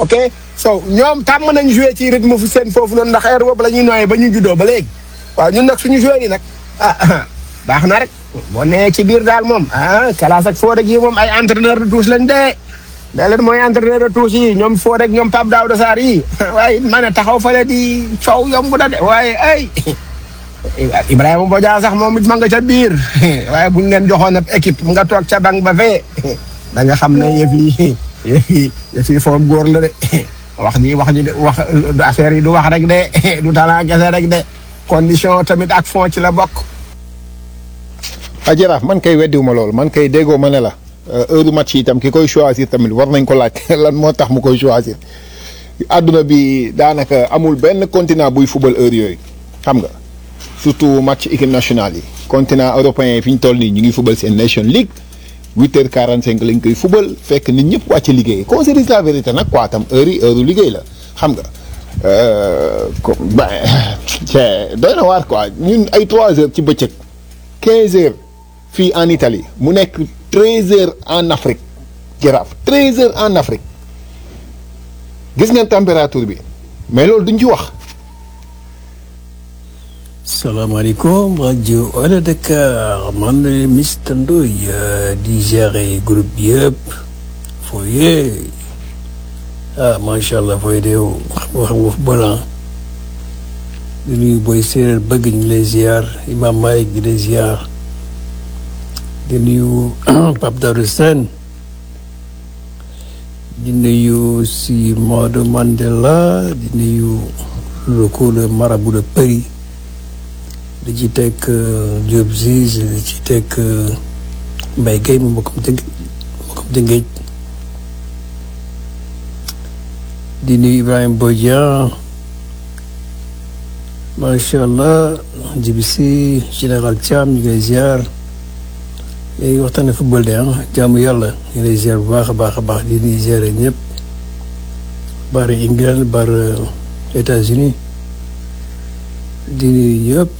ok so ñoom tàmm nañ joué ci rythme fu seen foofu noonu ndax heure boobu la ñuy nooyee ba ñu juddoo ba léegi waaw ñun nag suñu joué yi nag ah baax na rek boo nee ci biir daal moom ah kalaas ak Fodé gi moom ay entraîneur de touche lañ dee da leen mooy entraîneur de touche yi ñoom Fodé ak ñoom Pape Daouda Sarr yi waaye ma ne taxaw fale di coow yomb na de waaye ay Ibrahima Bodian sax moom it ma nga ca biir waaye buñ leen joxoon ab équipe nga toog ca banc ba fee da nga xam ne yëf yi yëf yi yëf yi foofu góor la de wax ji wax ji de wax affaire yi du wax rek de du talent kese rek de condition tamit ak fond ci la bokk. ah jaraaf man kay weddiwuma loolu man kay déggoo ma ne la heure match yi itam ki koy choisir tamit war nañ ko laaj lan moo tax mu koy choisir àdduna bi daanaka amul benn continent buy fubal heure yooyu xam nga surtout match équipe nationale yi continent européen yi fi ñu toll nii ñu ngi fubal seen Nation League huit heures quarante cinq lañ koy fubal fekk nit ñëpp wàcc liggéey qu'on se dise la vérité nag quoi tam heure yi heure liggéey la xam nga ko ba doy na waar quoi ñun ay trois heures ci bëccëg quinze heures fii en Italie mu nekk treize heures en Afrique jaraaf treize heures en Afrique gis ngeen température bi mais loolu duñ ci wax. salaamaaleykum rajo Wala Dakar man la Mister Ndoye di gérer groupe bi yëpp Foye ah macha allah Foye de yow xam nga xam nga football ah di nuyu booy séeréer bëgg ñu lay ziar Imam Malick di lay ziar di nuyu Pape Daouda Sène di nuyu si Maodo Mandela di nuyu le coup le marabout de Paris. di ci teg Diop Ziz di ci teg Mbaye Guèye mu mbokkam dëgg mbokkam dëngéej di nuyu Ibrahima Bodian macha allah Djibisi général Thiam ñu ngi lay ziar léegi waxtaane football de ah jaamu yàlla ñu ngi lay ziar bu baax a baax a baax di nuyu ziar ñëpp bar England bar États-Unis di nuyu ñëpp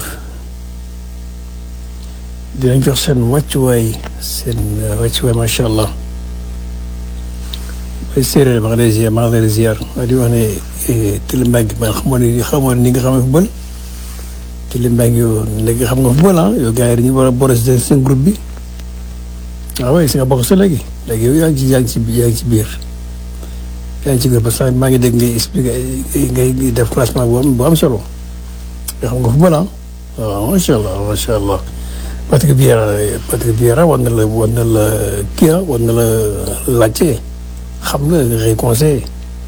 dinañ jox seen wàccuwaay seen wàccuwaay macha allah bay séeréer ma nga lay ziar ma nga lay ziar waaye di wax ne Tili Mbengue man xamoon ni xamoon ni nga xam ne football Tili Mbengue yow léegi xam nga football ah yow gars yi dañu war a boole si seen groupe bi waaw oui si nga bokk sa léegi léegi yow yaa ngi ci yaa ngi ci yaa ngi ci biir yaa ngi ci biir parce que maa ngi dégg ngay expliqué ngay def classement bu am bu am solo nga xam nga football ah waaw macha allah macha allah. Patrick Vieira Patrick Vieira war na la war na la kii ah war na la laajte xam nga nga koy conseillé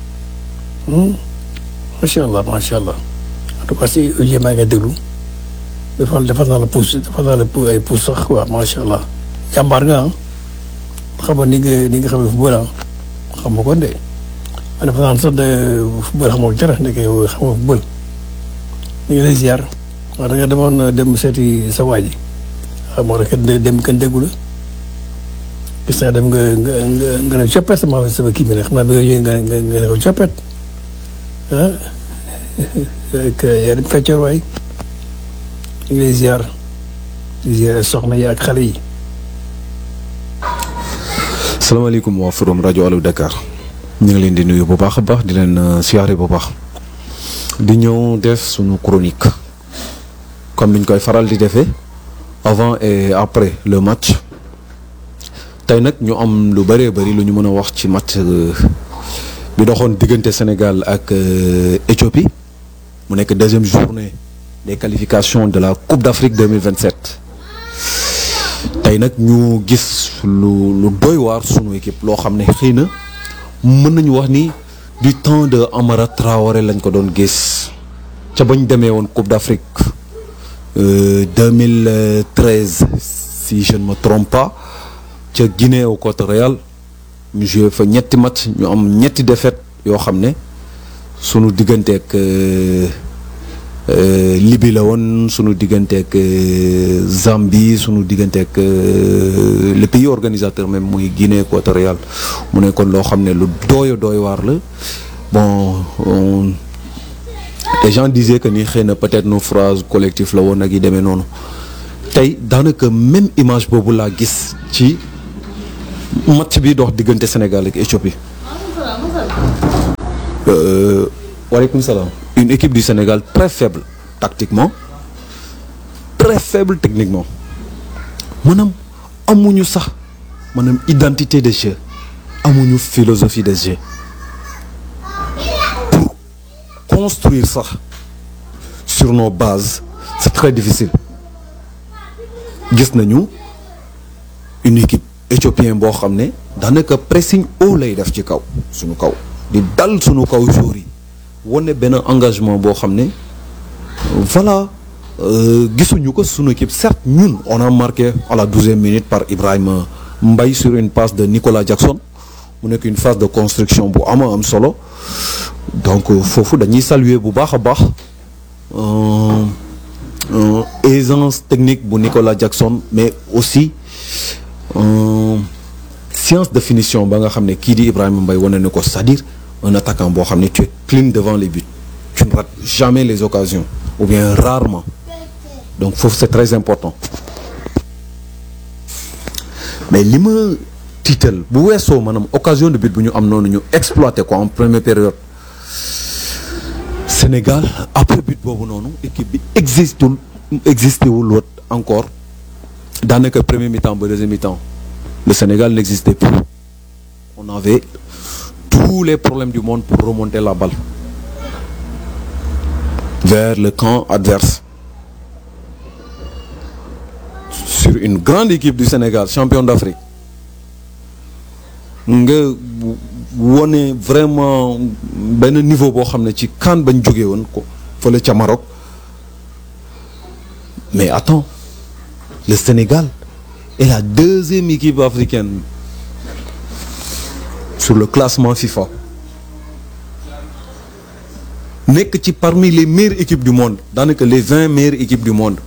macha allah macha allah en tout cas si Oudjé maa ngi déglu dafa dafa naa la pousse dafa naa la ay pousse sax quoi macha allah jàmbaar nga ah xam nga ni nga ni nga xam ne football ah xam nga kon de man dafa naan sax de football xamoo dara ndeke yow xam nga football ñu ngi lay ziar wax da nga demoon dem seeti sa waa ji waaw moo tax dem kenn déggu la gis naa dem nga nga nga nga ne coppet sama sama kii bi ne xam naa bi nga ñëwee nga nga nga ne ko coppet ah yaa dem feccoor waay ñu ngi lay ziar di ziar soxna yi ak xale yi. salaamaaleykum waa forum rajo Allo Dakar ñu ngi leen di nuyu bu baax a baax di leen siyaare bu baax di ñëw def suñu chronique comme niñ koy faral di defee. avant et après le match tey nag ñu am lu bëree bëri lu ñu mën a wax ci match bi doxoon diggante Sénégal ak Éthiopie mu nekk deuxième journée des qualifications de la Coupe d'Afrique 2027 tey nag ñu gis lu lu doy waar sunu équipe loo xam ne xëy na mën nañu wax ni du temps de Amara Traoré lañ ko doon gis ca bañ demee woon Coupe d'Afrique 2013 si je ne me trompe pas ca Guinée équatoriale ñu joué fa ñetti match ñu am ñetti défaite yoo xam ne sunu digganteeg Libye la woon sunu digganteeg Zambie sunu digganteeg le pays organisateur même muy Guinée équatoriale mu nekkoon loo xam ne lu dooyo dooy waar la bon les gens disaient que ni xëy na peut-être naufrage collectif la woon ak yi demee noonu tey daanaka même image boobu laa gis ci match bi dox diggante Sénégal ak Éthiopie waaleykum salaam. une équipe du Sénégal très faible tactiquement très faible techniquement maanaam amuñu sax maanaam identité de jeu amuñu philosophie de jeu pour construire sax sur nos bases c'est très difficile gis nañu une équipe éthiopien boo xam ne daanaka pressing haut lay def ci kaw suñu kaw di dal suñu kaw joueurs yi wane benn engagement boo xam ne voilà euh, gisuñu ko suñu équipe certes ñun on a marqué à la douzième minute par Ibrahima Mbaye sur une passe de Nicolas Jackson mu nekk une phase de construction bu ama am solo donc euh, foofu dañuy saluer bu baax a baax euh, euh, aisance technique bu Nicolas Jackson mais aussi euh, science de finition ba nga xam ne kii di Ibrahima Mbaye wane na ko c'est-à-dire un attaquant boo xam ne tu es clean devant les buts tu ne rates jamais les occasions ou bien rarement donc foofu c'est très important mais li ma tiital bu weesoo maanaam occasion de but bu ñu am noonu ñu exploité ko en première période Sénégal après but boobu noonu équipe bi existul existé wul woon encore daanaka premier mi-temps ba deuxième mi-temps le Sénégal n'existait plus on avait tous les problèmes du monde pour remonter la balle vers le camp adverse sur une grande équipe du Sénégal champion d'Afrique nga wone vraiment benn niveau boo xam ne ci CAN bañ jógee woon ko fële ca Maroc mais attends le Sénégal est la deuxième équipe africaine sur le classement FIFA nekk ci parmi les meilleures équipes du monde daanaka les vingt meilleures équipes du monde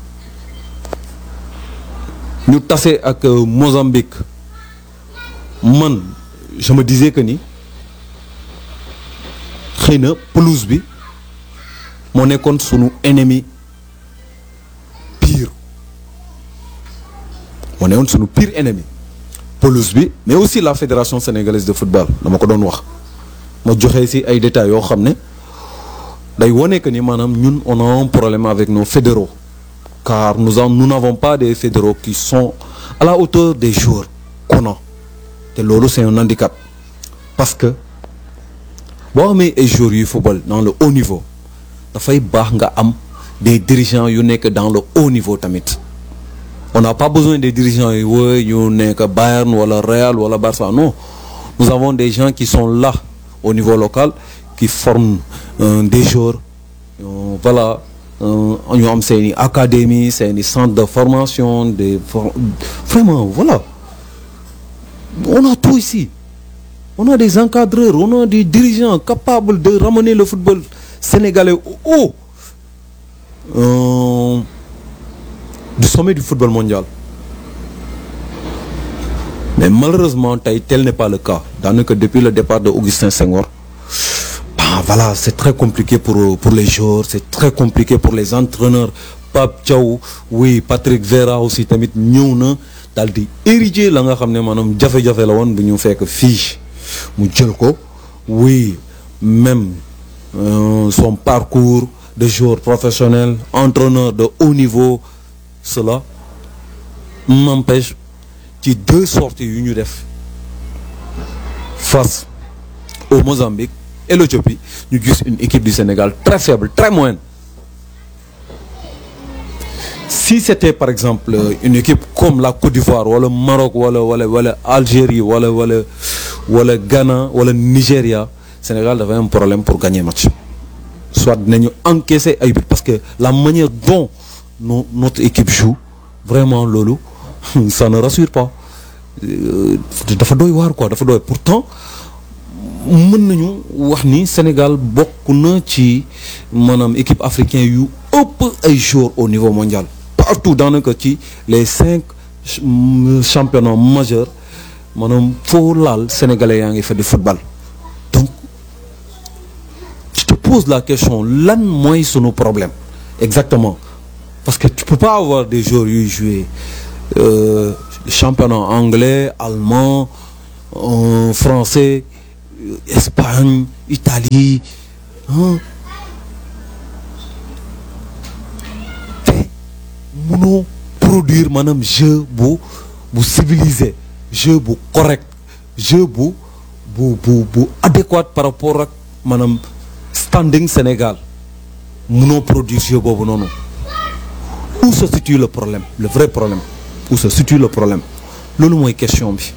ñu tase ak euh, Mozambique man je me disais que ni xëy na pelouse bi moo nekkoon sunu ennemi pire moo nekkoon sunu pire ennemi pelouse bi mais aussi la fédération sénégalaise de football dama ko doon wax ma joxe ci ay détails yoo xam ne day wone que ni maanaam ñun on a un problème avec nos fédéraux car nous en nous n'avons pas des fédéraux qui sont à la hauteur des joueurs qu'on a te loolu c'est un handicap parce que boo amee ay joueurs yuy football dans le haut niveau dafay baax nga am des dirigeants yu nekk dans le haut niveau tamit on n'a pas besoin des dirigeants yu wooy ñu nekk Bayern wala Real wala Barça non nous avons des gens qui sont là au niveau local qui forment euh, des joueurs euh, voilà ñu am seeni académie seeni centre de formation des for- vraiment voilà on a tout ici on a des encadreurs on a des dirigeants capables de ramener le football sénégalais au haut euh, du sommet du football mondial mais malheureusement tey tel n'est pas le cas daanaka depuis le départ de Augustin Senghor bah voilà c'est très compliqué pour pour les joueurs c'est très compliqué pour les entraîneurs Pape Thiaw oui Patrick Vieira aussi tamit ñëw na daal di éradiquer la nga xam ne maanaam jafe-jafe la woon bu ñu fekk fii mu jël ko oui même euh, son parcours de joueur professionnel entraîneur de haut niveau cela m'empêche ci deux sorties yu ñu def face au Mozambique et l'Éthiopie ñu gis une équipe du Sénégal très faible très moyenne si c'était par exemple euh, une équipe comme la Côte d'Ivoire wala Maroc wala wala wala Algérie wala wala wala Ghana wala Nigéria Sénégal dafay am problème pour gagner match soit dinañu encaisser ay buts parce que la manière dont no- notre équipe joue vraiment loolu ça ne rassure pas Euh, dafa doy waar quoi dafa doy pourtant mën nañu wax ni Sénégal bokk na ci maanaam équipe africain yu ëpp ay joueurs au niveau mondial partout daanaka ci les cinq ch- mm, championnats majeurs maanaam foo laal sénégalais yaa ngi fa di football donc je te pose la question lan mooy sunu problème exactement parce que tu peux pas avoir des joueurs yuy jouer euh, championnat anglais allemand euh, français euh, Espagne Italie te munoo produire maanaam jeu bu bu civilisé jeu bu correct jeu bu bu bu bu adéquat par rapport ak maanaam standing Sénégal munoo produire jeu boobu noonu où se situe le problème le vrai problème où se situe le problème loolu mooy question bi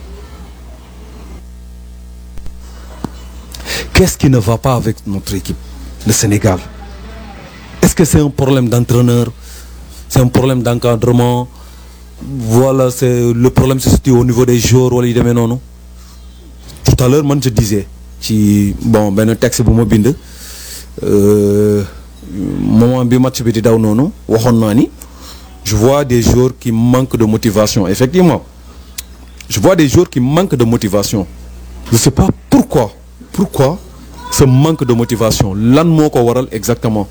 qu'est-ce qui ne va pas avec notre équipe le Sénégal est-ce que c'est un problème d'entraîneur c'est un problème d'encadrement voilà c'est le problème se situe au niveau des joueurs wala yu demee noonu tout à l'heure man je disais ci bon benn texte bu ma bind euh, moment bi match bi di daw noonu waxoon naa ni je vois des joueurs qui manquent de motivation effectivement je vois des joueurs qui manquent de motivation je sais pas pourquoi pourquoi ce manque de motivation lan moo ko waral exactement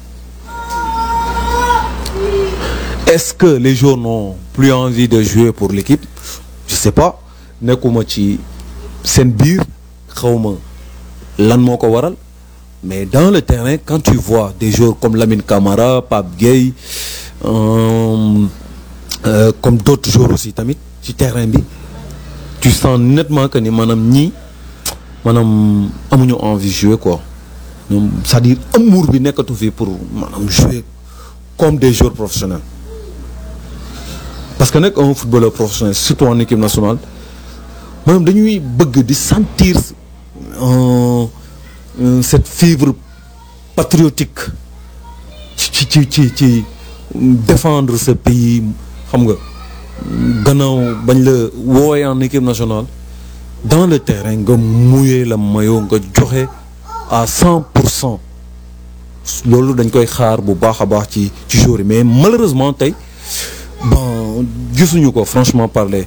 est-ce que les joueurs n'ont plus envie de jouer pour l'équipe je sais pas nekkuma ci seen biir xawma lan moo ko waral mais dans le terrain quand tu vois des joueurs comme Lamine Camara Pape Gueye euh, euh, comme d'autres joueurs aussi tamit ci terrain bi tu sens nettement que ni maanaam ñii maanaam amuñu envie jouer quoi ñoom c'est-à-dire amour bi nekkatu fi pour maanaam jouer comme des joueurs professionnels parce que nag un footballeur professionnel surtout en équipe nationale maanaam dañuy bëgg di sentir euh, euh, cette fibre patriotique ci ci ci ci défendre ce pays xam nga gannaaw bañ la woowee en équipe nationale dans le terrain nga mouiller la maillot nga joxe à cent pour cent loolu dañ koy xaar bu baax a baax ci ci jour yi mais malheureusement tey bon gisuñu ko franchement parler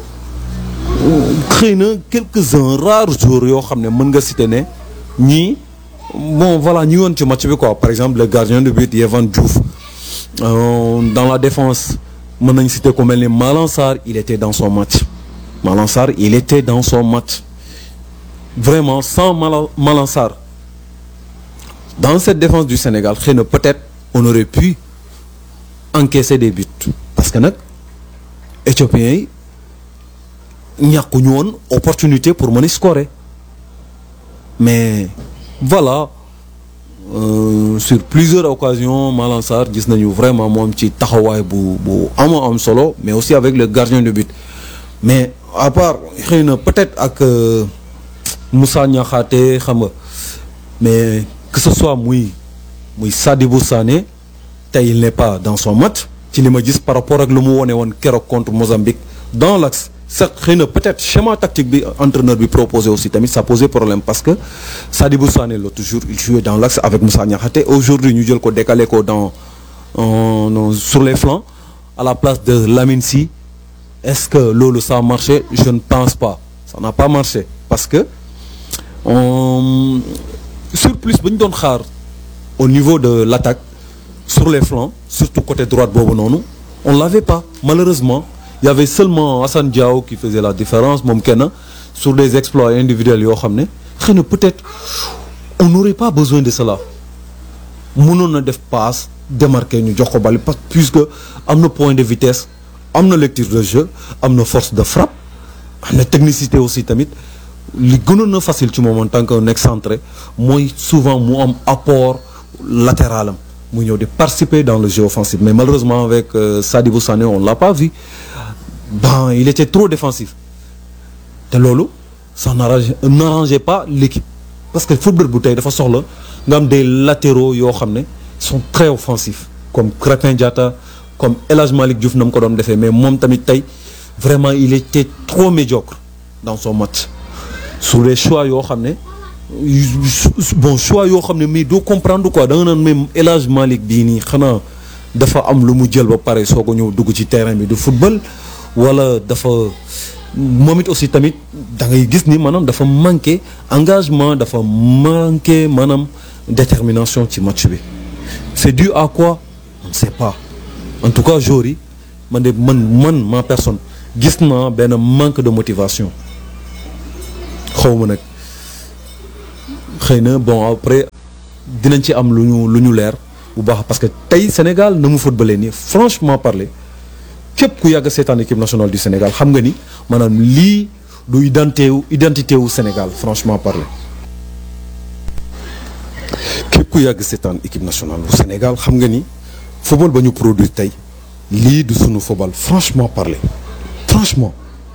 xëy na quelques-uns rares jours yoo xam ne mën nga citer ne ñii bon voilà ñi woon ci match bi quoi par exemple le gardien de but Yehvan Diouf euh, dans la défense mën nañ citer ku mel ni Malang Sarr il était dans son match Malang Sarr il était dans son match vraiment sans Malang Malang Sarr dans cette défense du Sénégal xëy na peut-être on aurait pu encaisser des buts parce que nag éthiopiens yi ñàkkuñu woon opportunité pour mën a scorer mais voilà euh, sur plusieurs occasions Malang Sarr gis nañu vraiment moom ci taxawaay bu bu ama am solo mais aussi avec le gardien de but mais à part xëy na peut-être ak euh, Moussa Niakhaté xam nga mais que ce soit muy muy Sadibou Sané tey il n'est pas dans son match ci li ma gis par rapport ak lu mu wone woon keroog contre Mozambique dans l'axe certes xëy na peut-être schéma tactique bi entraîneur bi proposé aussi tamit ça posait problème parce que Sadibou Sané l'autre jour il jouait dans l'axe avec Moussa Niakhaté aujourd'hui ñu jël ko décalé ko dans euh, sur les flancs à la place de Lamine Sy est-ce que loolu ça a marché je ne pense pas ça n'a pas marché parce que on surplus ba ñu doon xaar au niveau de l'attaque sur les flancs surtout côté droite boobu noonu on l'avait pas malheureusement il y avait seulement Assane Diao qui faisait la différence moom kenn sur des exploits individuels yoo xam ne xëy na peut-être on n'aurait pas besoin de cela mënoon na def passe démarquer ñu jox ko bali parce puisque am na point de vitesse am na lecture de jeu am na force de frappe am na technicité aussi tamit li gënoon na facile ci moom en tant qu'un excentré mooy souvent mu am apport latéral am mu ñëw di participer dans le jeu offensif mais malheureusement avec euh, Sadibou Sané on l'a pas vu ben il était trop défensif te loolu ça n'arrange n'arrangeait pas l'équipe parce que football bu tey dafa soxla nga am des latéraux yoo xam ne sont très offensifs comme Crépin Diatta comme El Hadj Malick Diouf na mu ko doon defee mais moom tamit tey vraiment il était trop médiocre dans son match sur les choix yoo xam ne bon choix yoo xam ne mais doo comprendre quoi da nga naan même El Hadj Malick bii nii xanaa dafa am lu mu jël ba pare soo ko ñëw dugg ci terrain bi du football wala dafa moom it aussi tamit da ngay gis ni maanaam dafa manqué engagement dafa manqué maanaam détermination ci match bi c'est dû à quoi on ne sait pas en tout cas jour yi man de man man ma personne gis naa benn manque de motivation xaw ma nag xëy na bon après dinañ ci am lu ñu lu ñu leer bu baax parce que tey Sénégal na mu footballee nii franchement parler képp ku yàgg seetaan équipe nationale du Sénégal xam nga ni maanaam lii du identité wu identité wu Sénégal franchement parler képp ku yàgg seetaan équipe nationale bu Sénégal xam nga ni football ba ñu produire tey lii du sunu football franchement parler franchement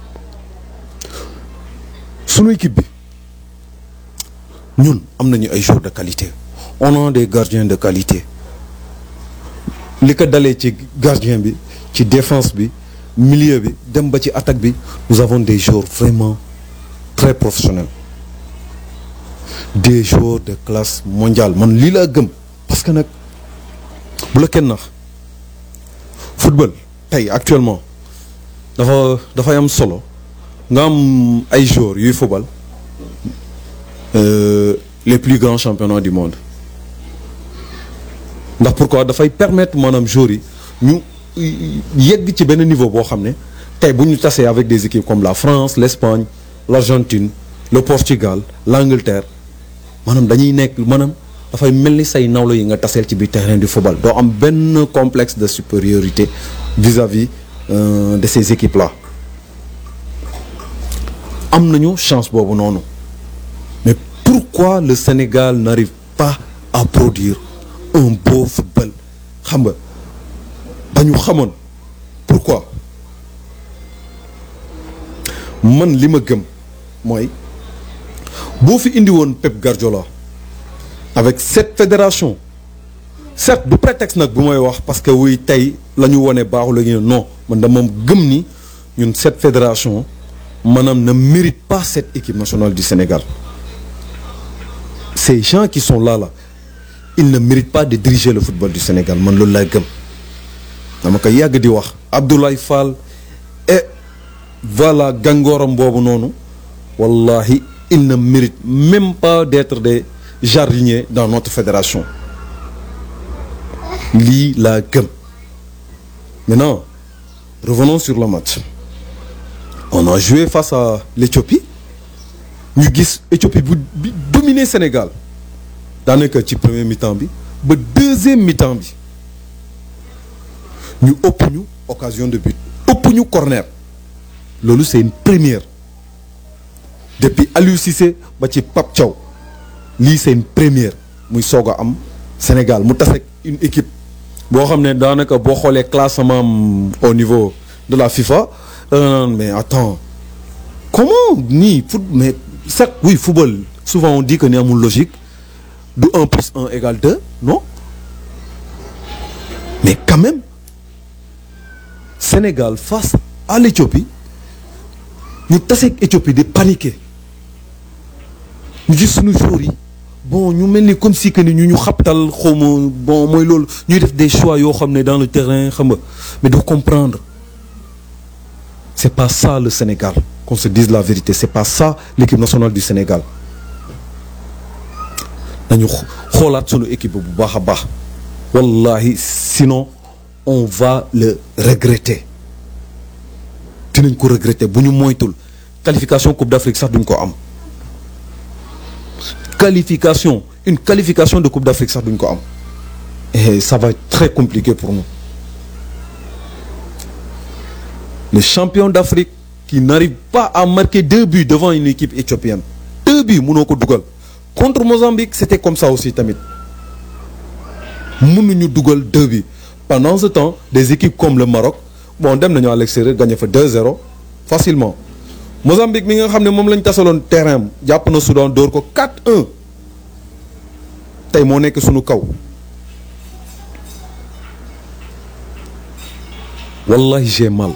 sunu équipe bi ñun am nañu ay joueurs de qualité on a des gardiens de qualité li ko dalee ci gardien bi ci défense bi milieu bi dem ba ci attaque bi nous avons des joueurs vraiment très professionnels des joueurs de classe mondiale man lii laa gëm parce que nag bu la kenn nax football tey actuellement dafa dafay am solo nga am ay joueurs yuy football euh, les plus grands championnats du monde ndax pourquoi dafay permettre maanaam joueurs yi ñu yegg ci benn niveau boo xam ne tey bu ñu tasee avec des équipes comme la France l'Espagne l'Argentine le Portugal l'Angleterre maanaam dañuy nekk maanaam dafay mel ni say nawlo yi nga taseel ci biir terrain du football doo am benn complexe de supériorité vis-à-vis euh, de ces équipes là am nañu chance boobu noonu mais pourquoi le Sénégal n'arrive pas à produire un beau football xam nga ba ñu xamoon pourquoi man li ma gëm mooy boo fi indi woon Pep Guardiola avec cette fédération certes du prétexte nag bu may wax parce que wuy tey la ñu wone baaxul la ñu non man dama gëm ni ñun cette fédération maanaam ne mérite pas cette équipe nationale du Sénégal ces gens qui sont là là ils ne méritent pas de diriger le football du Sénégal man loolu laay gëm dama ko yàgg di wax Abdoulaye Fall et voilà gàngooram boobu noonu wallahi ils ne méritent même pas d'être des jardiniers dans notre fédération lii laa gëm maintenant revenons sur le match on a joué face à l'Éthiopie ñu gis Éthiopie bu bi dominer Sénégal daanaka ci premier mi-temps bi ba deuxième mi-temps bi ñu ëpp ñu occasion de but ëpp ñu corner loolu c'est une première depuis Aliou Cissé ba ci Pape Thiaw lii c'est une première muy soog a am Sénégal mu tase une équipe boo xam ne daanaka boo xoolee classement am au niveau de la FIFA euh, mais attends comment nii foot mais certes oui football souvent on dit que ni amul logique du 1 plus 1 égale 2 non mais quand même Sénégal face à l'Éthiopie ñu taseeg Éthiopie di paniquer ñu gis suñu joueurs yi bon ñu mel ni comme si que ni ñu ñu xabtal xawma bon mooy loolu ñuy def des choix yoo xam ne dans le terrain xam nga mais doo comprendre c'est pas ça le Sénégal qu'on se dise la vérité c'est pas ça l'équipe nationale du Sénégal nañu xoolaat sunu équipe bu baax a baax wallahi sinon on va le regretter dinañ ko regretter bu ñu moytul qualification Coupe d'Afrique sax duñ ko am qualification une qualification de Coupe d'Afrique sax duñ ko am et ça va être très compliqué pour nous le champion d'Afrique qui n'arrive pas à marquer deux buts devant une équipe éthiopienne deux buts mënoo ko dugal contre Mozambique c'était comme ça aussi tamit mënuñu dugal deux buts pendant ce temps des équipes comme le Maroc bon dem nañu à l'extérieur gagné fa 2-0 facilement Mozambique mi nga xam ne moom lañ tasaloon terrain am jàpp na Soudan dóor ko 4-1 tey moo nekk sunu kaw wallahi j'ai mal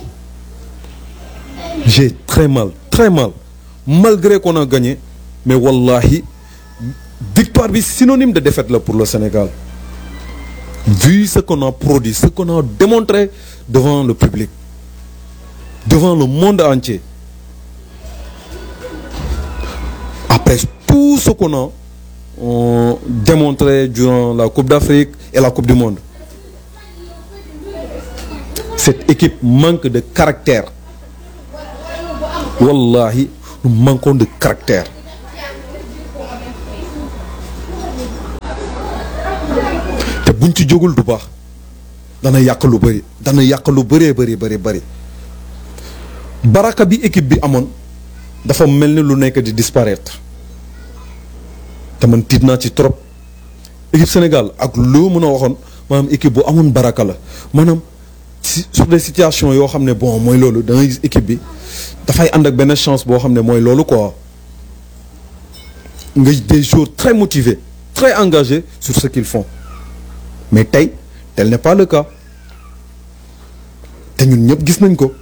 j'ai très mal très mal malgré qu'on a gagné mais wallahi victoire bi synonyme de défaite là pour le Sénégal vu ce qu'on a produit ce qu'on a démontré devant le public devant le monde entier après tout ce qu'on a euh, démontré durant la Coupe d'Afrique et la Coupe du Monde cette équipe manque de caractère wallahi nous manquons de caractère buñ ci jógul du baax dana yàq lu bëri dana yàq lu bëree bëri bëri bëri baraka bi équipe bi amoon dafa mel ni lu nekk di disparaître te man tiit naa ci trop équipe Sénégal ak loo mën a waxoon maanaam équipe bu amoon baraka la maanaam si sur des situations yoo xam ne bon mooy loolu da ngay gis équipe bi dafay ànd ak benn chance boo xam ne mooy loolu quoi nga des joueurs très motivés très engagés sur ce qu'ils font mais tey tel n'est pas le cas te ñun ñëpp gis nañ ko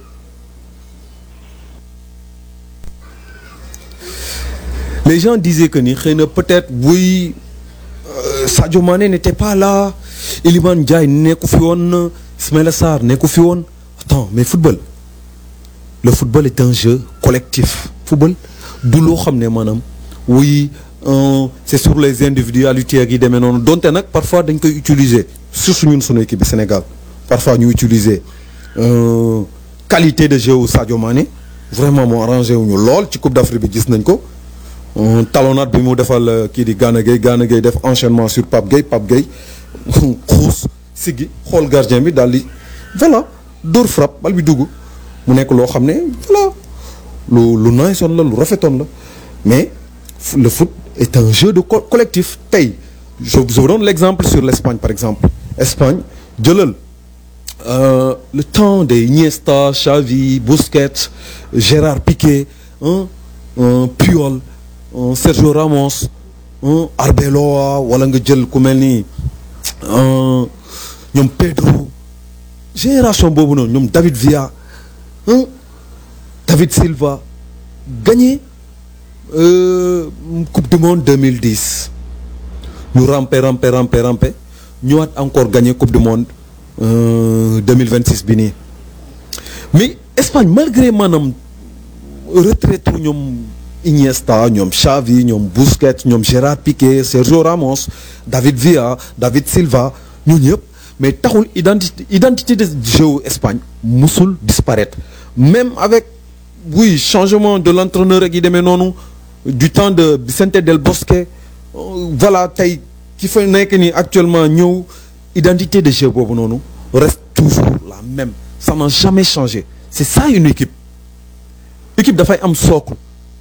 les gens disaient que ni xëy na peut-être buy euh, Sadio Mané n'était pas là Iliman Ndiaye nekku fi woon Ismaïla Sarr nekku fi woon attends mais football le football est un jeu collectif football du loo xam ne maanaam oui euh, c'est sur les individualités ak yi demee noonu donte nag parfois dañ koy utiliser surtout ñun sunu équipe bi Sénégal parfois ñu utiliser euh, qualité de jeu wu Sadio Mané vraiment moo arrangé wuñu lool ci Coupe d'Afrique bi gis nañ ko talonnade bi mu defal kii di Gana Gueye Gana Gueye def enchaînement sur Pape Gueye Pape Gueye xuus siggi xool gardien bi daal di voilà dóor frappe bal bi dugg mu nekk loo xam ne voilà lu lu niceoon la lu rafetoon la mais le foot est un jeu de co collectif tey je je vous donne l'exemple sur l'Espagne par exemple Espagne jëlal euh, le temps des Iniesta Xavi Busquets Gérard Piqué hein, euh, Puyol euh, Sergio Ramos Arbeloa wala nga jël ku mel ni ñoom Pedro génération boobu noonu ñoom David Villa David Silva gagné euh, coupe du monde 2010 ñu rampé rampé rampé rampé ñëwaat encore gagné coupe du monde euh, 2026 bi nii mais Espagne malgré maanaam retraite ñoom Iniesta ñoom Xavi ñoom Busquets ñoom Gérard Piqué Sergio Ramos David Villa David Silva ñoo ñëpp mais taxul identité identité de jeu Espagne musul disparaître même avec oui changement de l'entraîneur ak yi demee noonu du temps de Vicente del Bosque voilà tey ki fa nekk ni actuellement ñëw identité de jeu boobu noonu reste toujours la même ça n'a jamais changé c'est ça une équipe équipe dafay am socle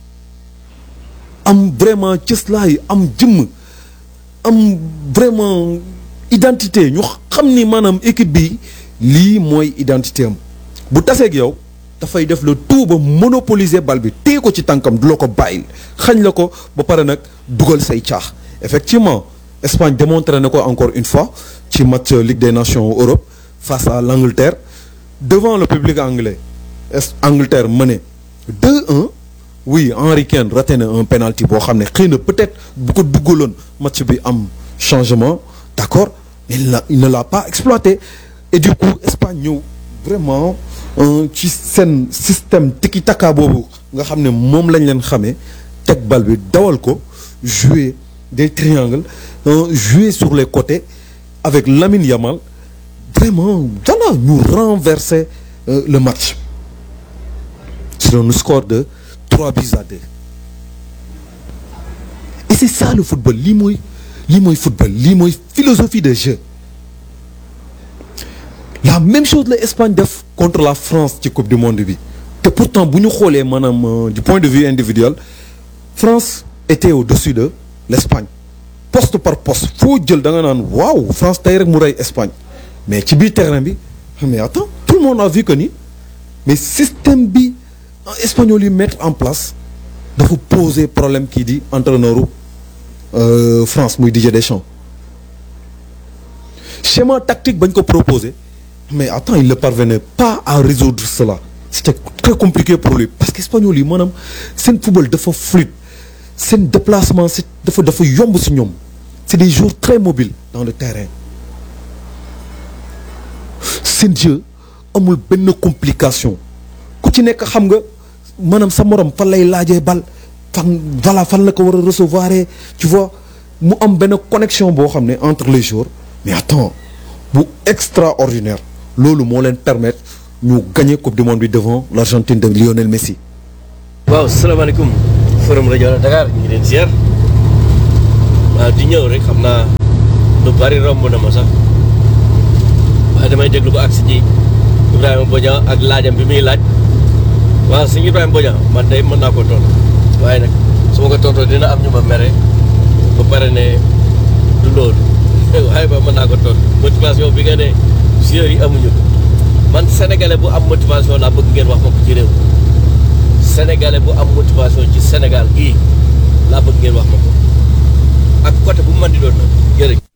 am vraiment cëslaay am jëmm am vraiment identité ñu xam ni maanaam équipe bi lii mooy identité am bu taseeg yow dafay def le tout ba monopoliser bal bi téye ko ci tànkam du la ko bàyyil xañ la ko ba pare nag dugal say caax effectivement Espagne démontré na ko encore une fois ci match Ligue des Nations Europe face à l'Angleterre devant le public anglais est Angleterre mené 2-1 oui Henry Kane raté na un penalty boo xam ne xëy na peut-être bu ko duggaloon match bi am changement d'accord il n'a il ne l'a pas exploité et du coup Espagne ñëw vraiment ci seen système tiki-taka boobu nga xam ne moom lañ leen xamee teg bal bi dawal ko jouer des triangles jouer sur les côtés avec Lamine Yamal vraiment voilà ñu renverser euh, le match sur un score de 3 buts à 2 et c'est ça le football lii mooy lii mooy football lii mooy philosophie de jeu la même chose la Espagne def contre la France ci coupe du monde bi te pourtant bu ñu xoolee maanaam du point de vue individuel France était au-dessus de l'Espagne poste par poste foo jël da nga naan waaw France tey rek mu rey Espagne mais ci biir terrain bi mais attends tout le monde a vu que ni mais système bi espagnol yi mettre en place dafa poser problème kii di entraîneur euh, France muy Didier Deschamps schéma tactique bañ ko proposer mais attends il ne parvenait pas à résoudre cela c'était très compliqué pour lui parce que espagnol yi maanaam seen football dafa fluide seen déplacement c'est dafa dafa yomb ci ñoom c'est des joueurs très mobiles dans le terrain seen jeu amul benn complication ku ci nekk xam nga maanaam sa morom fan lay laajee bal fan voilà fan la ko war a recevoir tu vois mu am benn connexion boo xam ne entre les joueurs mais attends bu extraordinaire loolu moo leen permettre ñu gagner coupe du monde bi devant l'Argentine de Lionel Messi. waaw salaamaaleykum forum rajo Dakar ñu ngi leen ziar waaw di ñëw rek xam naa lu bari romb na ma sax waaye damay déglu ba agsi ci Ibrahima Bodian ak laajam bi muy laaj waaw sëñ Ibrahima Bodian man day mën naa ko tontu waaye nag su ma ko tontoo dina am ñu ma mere ba pare ne du loolu waaye ba mën naa ko tontu motivation bi nga ne joueurs yi amuñu ko man sénégalais bu am motivation laa bëgg ngeen wax ma ko ci réew sénégalais bu am motivation ci Sénégal gii laa bëgg ngeen wax ma ko ak côté bu mu mën di doon nag jërëjëf